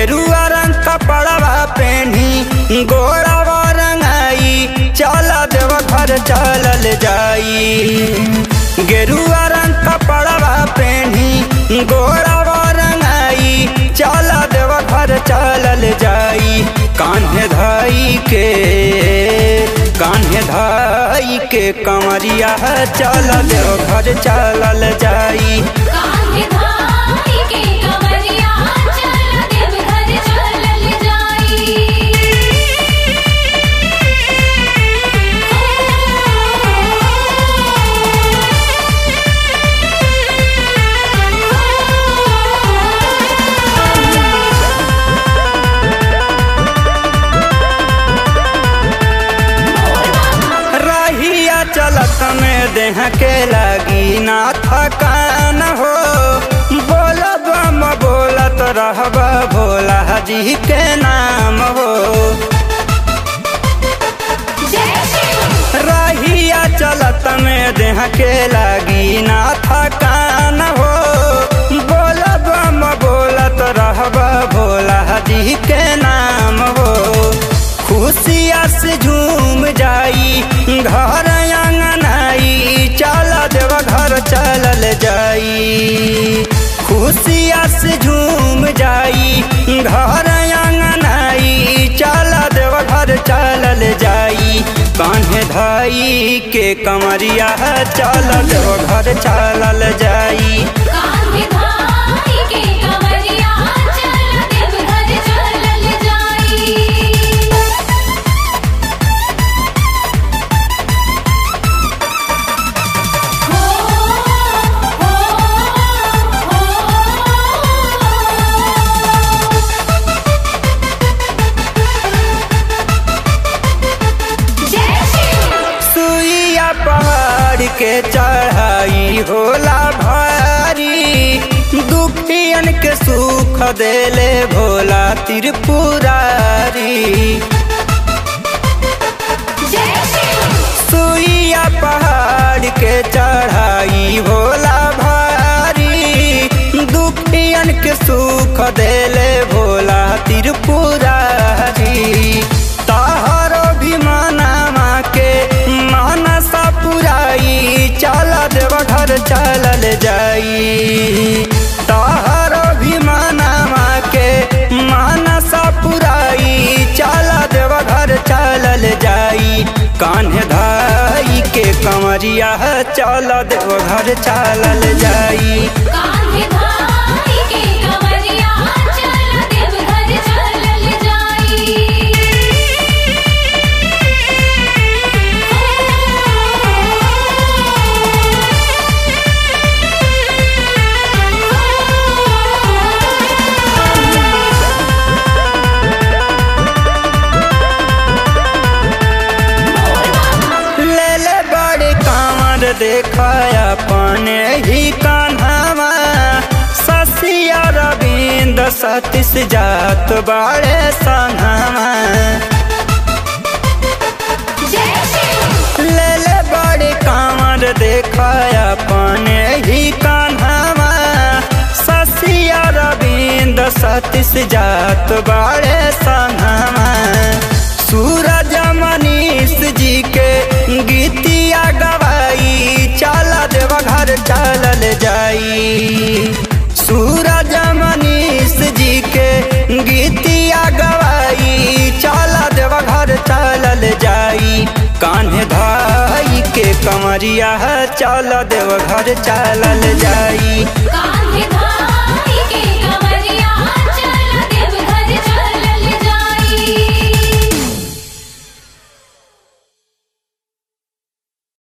गेरुआ रंग कपड़वा पेनी गोड़वा रंगाई चल देव घर चलल जाई गेरुआ रंग कपड़वा पेनी गोड़वा रंगाई चल देव घर चलल जाई कान्हे धाई के कान्हे धाई के कंवरिया चल देव घर चलल जाई कान्हे धाई के कंवरिया चल देवघर चलल जाई रहिया चलत में देह के लगी ना थकान हो बोलब हम बोलत रहब भोला जी के नाम हो जय शिव रहिया चलत में देह के लगी ना थकान हो बोलब हम बोलत रहब भोला जी के नाम हो खुशिया से झूम जाई घर आंगनाई चल देव घर चलल जाई खुशिया से झूम जाई घर आंगनाई चल देव घर चलल जाई कान्हे धाई के कमरिया चल देव घर चलल जाई कान्हे धाई के कंवरिया चल देवघर चलल जाई हो हो जय शिव सुइया पहाड़ के चढ़ाई होला भारी दुखियन के सुख देले भोला त्रिपुरारी जय शिव सुइया पहाड़ के चढ़ाई होला भारी दुखियन के सुख देले भोला त्रिपुरारी तहरो भी मनामा के मानसा पुराई चल देव घर चलल जाई तहरो भी मनामा के मानसा पुराई चल देव घर चलल जाई कान्हे धाई के कंवरिया चल देव घर चलल जाई कान्हे धाई के कंवरिया चल देवघर चलल जाई ले ले बड़े कांवर देखाया अपने ही कान्हावा ससिया रविंद सतीश जात बड़े संघावा जय शिव ले ले बड़े कांवर देखाया अपने ही कान्हावा ससिया रविंद सतीश जात बड़े संघावा सूरज मनीष जी के गीतिया गवाई चल देव घर चलल जाई सूरज मनीष जी के गीतिया गवाई चल देव घर चलल जाई कान्हे धाई के कमरिया चल देव घर चलल जाई कान्हे